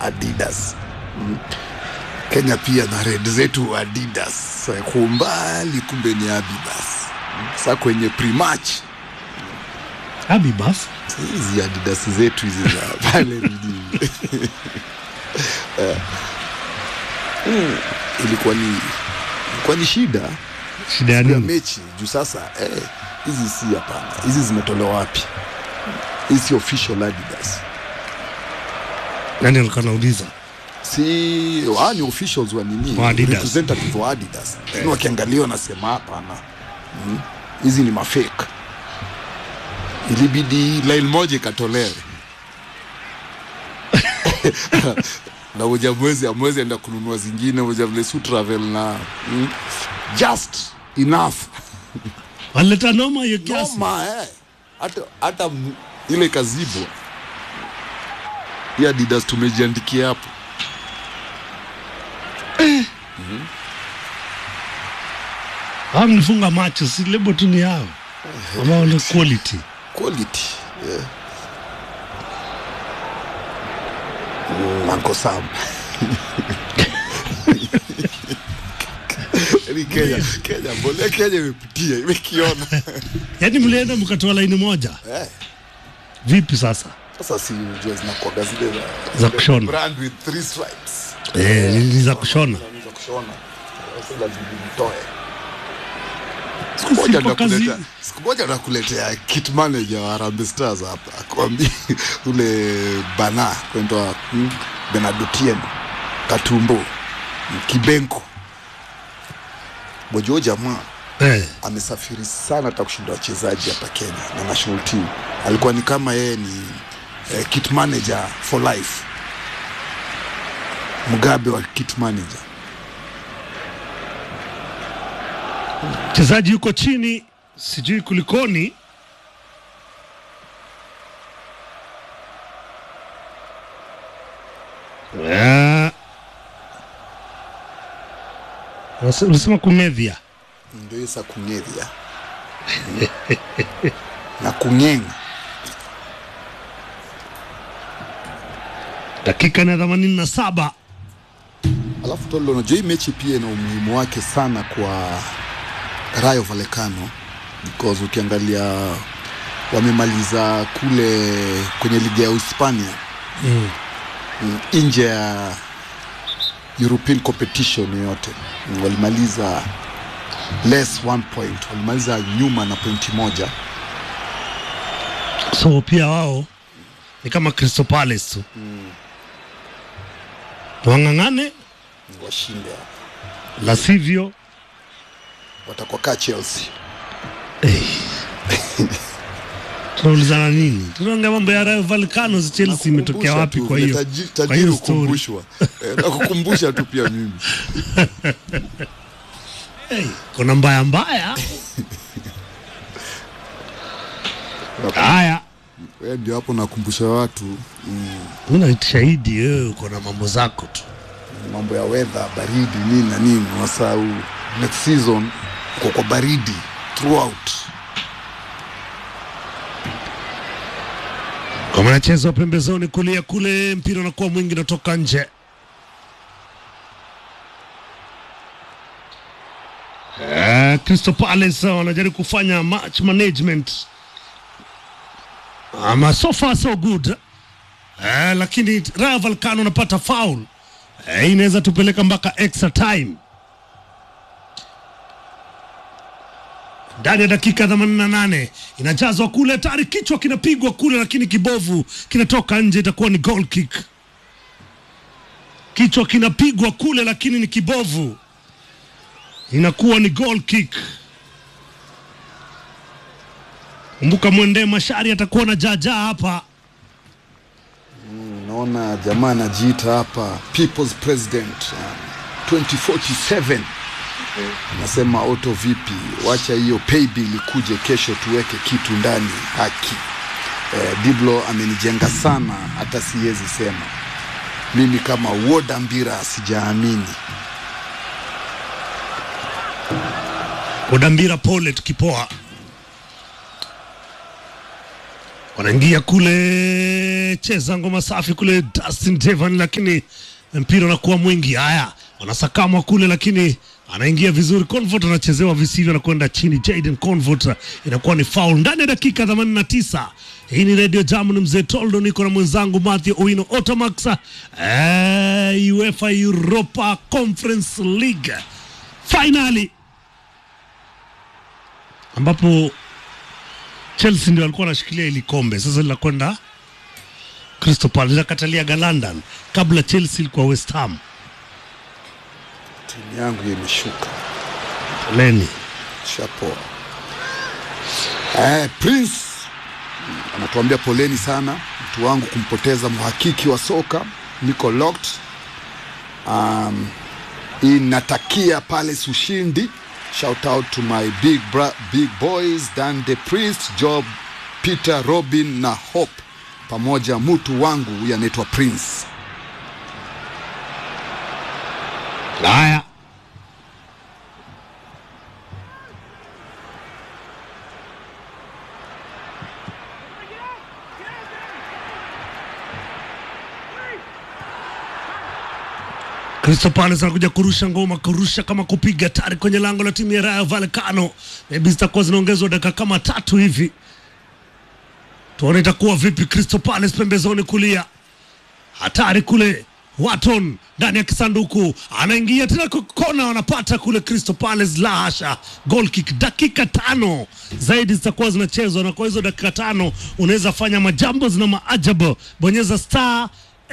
Adidas mm. Kenya pia na red zetu Adidas, Eh, kwa umbali kumbe ni Adidas. Mm. Sasa kwenye pre-match Abi bas. hizi Adidas zetu hizi za pale mjini Eh. Mm, ilikuwa ni ilikuwa ni shida Shida ya ya nini? mechi juu sasa eh, hizi si hapana, hizi zimetolewa wapi? Hizi si official Adidas, Nani alikuwa anauliza? si wa ni officials wa nini, Wa Adidas. representative wa Adidas, lakini wakiangalia wanasema hapana, mm, hizi ni mafake. Ilibidi line moja ikatolewe na moja mwezi amwezi enda kununua zingine moja vile su travel na mm, just enough Walileta noma hiyo kiasi. noma eh. hata hata m- ile kazibwa ya Adidas tumejiandikia hapo Hao mlifunga macho, si lebo tu ni yao. Ambao ni quality. quality yeah. Mm, Uncle Sam Yaani Kenya, Kenya, mbole Kenya imepitia imekiona Yaani mlienda mkatoa laini moja. eh. Vipi sasa? Sasa si unajua zinakuwaga zile za, Za kushona. brand with three stripes Eh, ni za kushona. za kushona sasa lazima nitoe Siku moja sipo kazi. nakuletea siku moja nakuletea kit manager wa Harambee Stars hapa akwambia ule bana kwenda hmm, Benadotien Katumbo hmm, Kibenko Bojo jamaa Eh, amesafiri sana hata kushinda wachezaji hapa Kenya na national team. Alikuwa ni kama yeye ni eh, kit manager for life, Mugabe wa kit manager. mchezaji yuko chini, sijui kulikoni. Ah. Unase- Ulisema kumedhia. ndio isa kung'eria na kung'eng'a Dakika na themanini na saba. Alafu Tolo, unajua hii mechi pia ina umuhimu wake sana kwa Rayo Vallecano because ukiangalia wamemaliza kule kwenye ligi ya Hispania mm. nje ya European competition yoyote mm, walimaliza less one point, walimaliza nyuma na pointi moja So pia wao ni kama Crystal Palace tu. Wang'ang'ane, washinde, la sivyo watakuwa kaa Chelsea. tunaulizana nini? Tunaongea mambo ya Rayo Vallecano, si Chelsea imetokea Nakukumbusha wapi? tu, Kwa vile hiyo taji- kwa tajiri hiyo story hukumbushwa Eh, nakukumbusha tu pia mimi hey, kuna mbaya mbaya. Haya, Wewe ndio hapo nakumbusha watu mimi na shahidi wewe uko na mambo zako tu. mambo ya weather, baridi nini na nini. Wasahau next season uko kwa baridi throughout. Kwa mwanacheza wa pembezoni kulia kule, mpira unakuwa mwingi, unatoka nje. Eh, Crystal Palace wanajaribu kufanya match management ama so far so good eh, lakini Rayo Vallecano unapata foul eh, inaweza tupeleka mpaka extra time ndani ya dakika 88 inajazwa kule, tayari kichwa kinapigwa kule, lakini kibovu kinatoka nje, itakuwa ni goal kick. Kichwa kinapigwa kule, lakini ni kibovu, inakuwa ni goal kick. Kumbuka mwende Mashari atakuwa na jaja hapa. Naona jamaa anajiita hapa people's president um, 2047 nasema auto vipi, wacha hiyo pay bill ikuje kesho, tuweke kitu ndani haki. Eh, Diblo amenijenga sana, hata siwezi sema mimi kama Woda Mbira sijaamini. Odambira pole tukipoa. wanaingia kule, cheza ngoma safi kule Dustin Devan, lakini mpira unakuwa mwingi. Haya, wanasakamwa kule, lakini anaingia vizuri. Convert anachezewa visivyo na kwenda chini. Jaden Convert inakuwa ni foul ndani ya dakika 89. Hii ni Radio Jam, ni mzee Toldo, niko na mwenzangu Matthew Owino Otamax. Eh, UEFA Europa Conference League finali ambapo Chelsea ndio walikuwa wanashikilia ili kombe, sasa linakwenda Crystal Palace, linakatalia London. Kabla Chelsea ilikuwa West Ham. Timu yangu imeshuka Poleni. shapo. Eh, Prince anatuambia poleni sana mtu wangu kumpoteza mhakiki wa soka niko locked. Um, inatakia Palace ushindi. Shout out to my big bra big boys Dan the Priest, Job, Peter, Robin na Hope pamoja mtu wangu huyu anaitwa Prince. Haya, Crystal Palace anakuja kurusha ngoma, kurusha kama kupiga tari kwenye lango la timu ya Rayo Vallecano. Maybe zitakuwa zinaongezwa dakika kama tatu hivi, tuone itakuwa vipi. Crystal Palace pembezoni kulia, hatari kule Waton ndani ya kisanduku anaingia tena kwa kona, wanapata kule Crystal Palace. La hasha, goal kick. Dakika tano zaidi zitakuwa zinachezwa, na kwa hizo dakika tano unaweza fanya majambo zina maajabu. Bonyeza star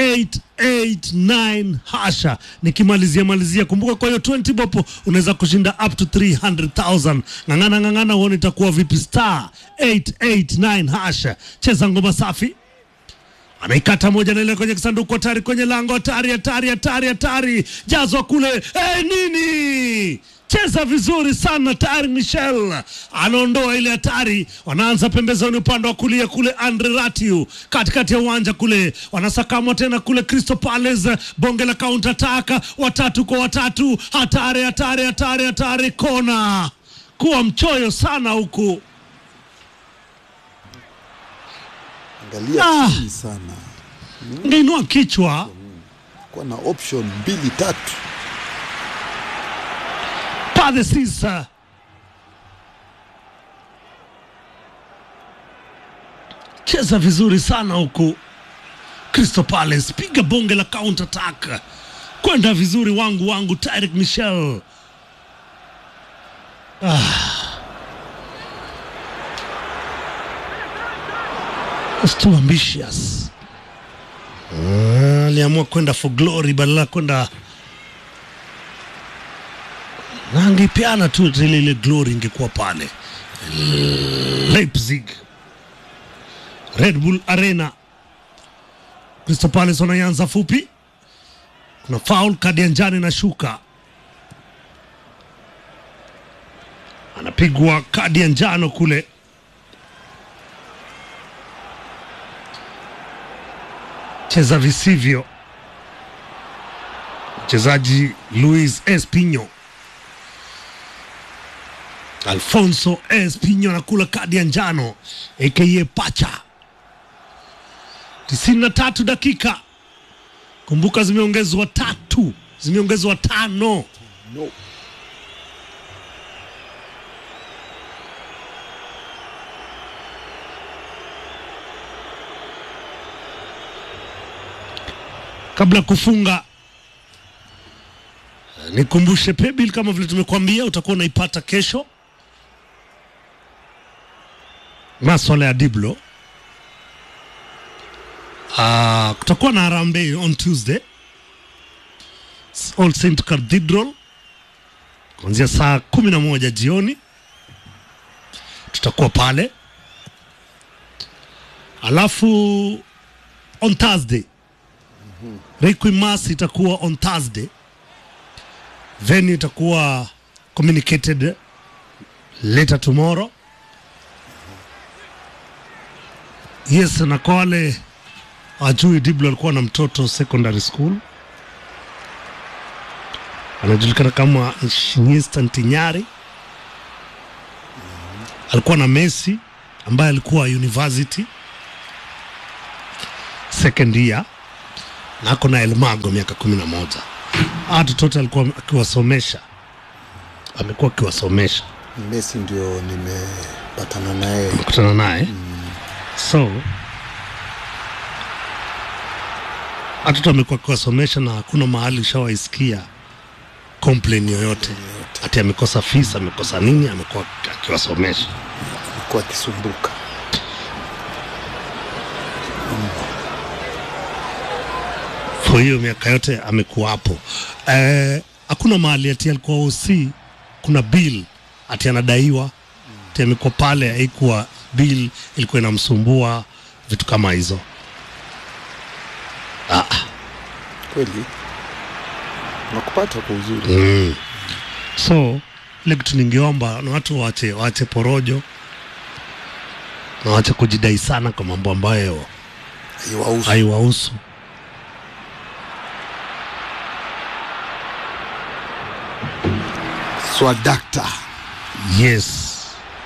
889 hasha, nikimalizia malizia, kumbuka. Kwa hiyo 20 bopo unaweza kushinda up to 300,000. Ng'ang'ana ng'ang'ana, uone itakuwa vipi. Star 889 hasha, cheza ngoma safi anaikata moja na ile kwenye kisanduku, hatari kwenye lango, hatari hatari hatari hatari, jazwa kule. Hey, nini cheza vizuri sana tayari. Michel anaondoa ile hatari, wanaanza pembezoni upande wa kulia kule. Andre Ratiu katikati ya uwanja kule, wanasakamwa tena kule. Crystal Palace bonge la counter attack, watatu kwa watatu, hatari hatari hatari hatari, kona kuwa mchoyo sana huku Angalia Ah. chini sana, ngeinua kichwa kuwa na option mbili tatu. Padre Cisa cheza vizuri sana huku. Crystal Palace piga bonge la counter attack kwenda vizuri, wangu wangu Tyrick Michel ah. Was too ambitious. Ah, aliamua kwenda for glory badala ya kwenda na angepeana tu ile ile glory ingekuwa pale Leipzig Red Bull Arena. Crystal Palace wanaanza fupi, kuna foul, kadi ya njano inashuka, anapigwa kadi ya njano kule. Cheza visivyo mchezaji Luis Espino. Alfonso Espino anakula kadi ya njano aka pacha. tisini na tatu dakika, kumbuka zimeongezwa tatu, zimeongezwa tano. No. Kabla ya kufunga, nikumbushe paybill kama vile tumekuambia, utakuwa unaipata kesho, maswala ya Diblo. Ah, kutakuwa na harambee on Tuesday All Saint Cathedral kuanzia saa kumi na moja jioni tutakuwa pale, alafu on Thursday Requiem Mass itakuwa on Thursday, venue itakuwa communicated later tomorrow. Yes, na kwa wale wajui, Diblo alikuwa na mtoto secondary school anajulikana kama Iniesta Ntinyari. Alikuwa na Messi ambaye alikuwa university second year na ako na Elmago miaka kumi na moja. Hawa Totote alikuwa akiwasomesha, amekuwa akiwasomesha, Messi ndio nimepatana naye kutana naye so hatoto amekuwa akiwasomesha na hakuna mahali ushawaisikia complain yoyote ati amekosa fees, amekosa nini, amekuwa akiwasomesha. alikuwa akisumbuka. kwa hiyo miaka yote amekuwa hapo. Eh, hakuna mahali ati alikuwa OC, kuna bill ati anadaiwa ati amekuwa pale, haikuwa bill ilikuwa inamsumbua vitu kama hizo. Ah, Kweli nakupata kwa uzuri. mm. So ile kitu ningeomba na watu waache waache porojo na waache kujidai sana kwa mambo ambayo Haiwahusu. haiwahusu. Swadakta Yes.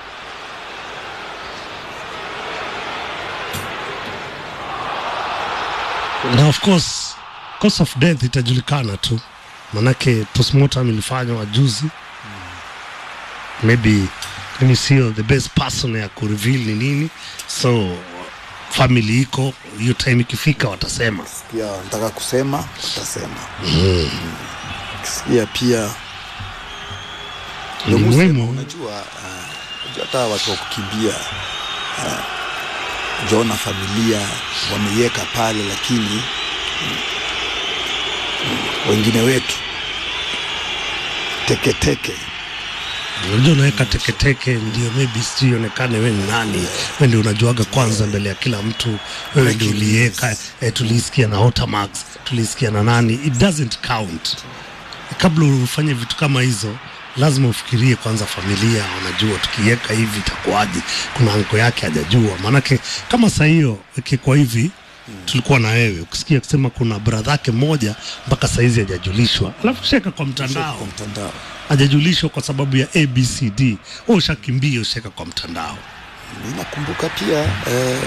Na of course cause of death itajulikana tu, manake postmortem ilifanywa juzi. Maybe mimi sio the best person ya kureveal ni nini, so family iko hiyo time ikifika watasema. pia nataka kusema utasema. Mm. Kisikia pia Ni ndio musema, muhimu. unajua ah, unajua hata watu wa kukimbia uh, Jona familia wameiweka pale, lakini mm, mm, wengine wetu teketeke Unajua unaweka teketeke ndio maybe sijui ionekane we ni nani, we ndio unajuaga kwanza mbele ya kila mtu, wewe ndio uliweka. Eh, tulisikia na Otamax, tulisikia na nani, it doesn't count. Kabla ufanye vitu kama hizo, lazima ufikirie kwanza familia, unajua tukiweka hivi itakuwaje? Kuna anko yake hajajua, maanake kama saa hiyo ikikuwa hivi tulikuwa na wewe ukisikia kusema kuna bradha yake mmoja mpaka saizi hajajulishwa, alafu sheka kwa mtandao kwa mtandao. hajajulishwa kwa sababu ya ABCD, wewe ushakimbia ushaweka kwa mtandao. Mimi nakumbuka pia eh,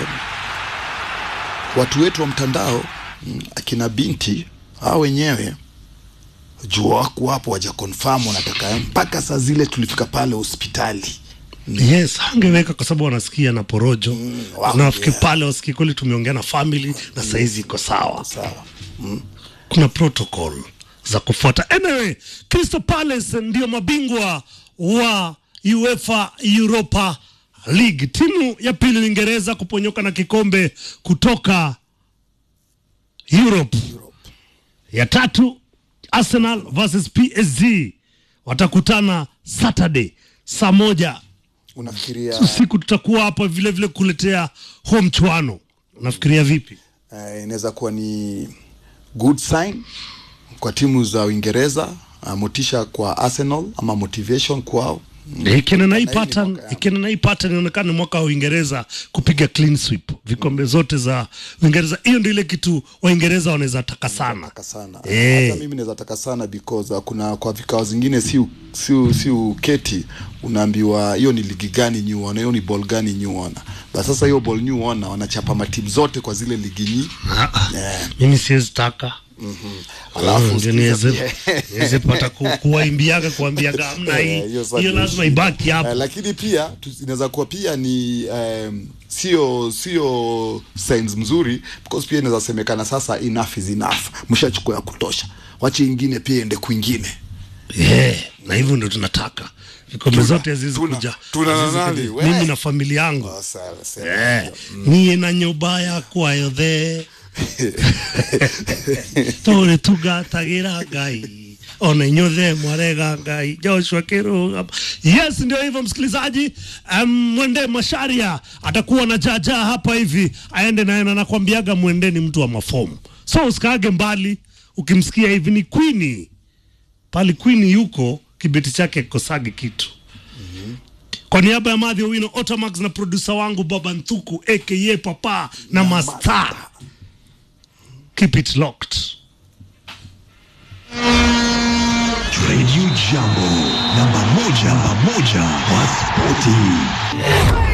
watu wetu wa mtandao mm, akina binti hao wenyewe juu wako hapo waja confirm wanataka mpaka saa zile tulifika pale hospitali Yes, hangeweka kwa sababu wanasikia na porojo mm, wow, nafikiri yeah. pale wasikii kweli, tumeongea na family na saizi iko sawa. sawa Kuna protocol za kufuata. Anyway, Crystal Palace ndio mabingwa wa UEFA Europa League, timu ya pili Uingereza kuponyoka na kikombe kutoka Europe. Ya tatu Arsenal versus PSG watakutana Saturday saa moja unafikiria usiku. Tutakuwa hapa vile vile kuletea home mchuano. Unafikiria vipi? eh, inaweza kuwa ni good sign kwa timu za Uingereza uh, motisha kwa Arsenal ama motivation kwao Ikienda na hii Na hii ni pattern, mwaka ya- ikienda na hii pattern inaonekana ni mwaka wa Uingereza kupiga clean sweep vikombe zote za Uingereza. Hiyo ndio ile kitu Waingereza wanaweza taka sana. taka sana Eh. hata mimi naweza taka sana because uh, kuna kwa vikao zingine si u- si u- si uketi unaambiwa hiyo ni ligi gani new ona hiyo ni ball gani new ona but sasa hiyo ball new ona wanachapa matimu zote kwa zile ligi nyi Ah, ah. Yeah. Mimi siwezi taka Alafu ndio sikiza niweze pia- niweze pata ku, kuwaimbiaga kuambiaga hamna Eh, hii hiyo sasa hiyo ndio lazima shida. ibaki Eh, hapo. lakini pia tu- inaweza kuwa pia ni um, sio sio signs mzuri because pia inaweza semekana sasa enough is enough mshachukua ya kutosha wache ingine pia ende kwingine Yeah, na hivyo ndio tunataka vikombe Tuna- zote haziwezi tuna- kuja tuna na haziwezi nani, kuja. we? mimi na familia yangu Oh, sawa, sawa. Eh, niä na nyå yakwa yothe tå tungatagä ra ngai ona inyothe mwarega ngai joshua kirugam yes ndio hivyo msikilizaji um, mwende masharia atakuwa na jaja hapa hivi aende naye na nakwambiaga mwendeni mtu wa mafomu so usikaage mbali ukimsikia hivi ni kwini pali kwini yuko kibeti chake kikosagi kitu kwa niaba ya Madhi Owino, Otamax na produsa wangu Baba Nthuku aka Papa na Masta, keep it locked. Radio Jambo, namba moja, namba moja kwa spoti.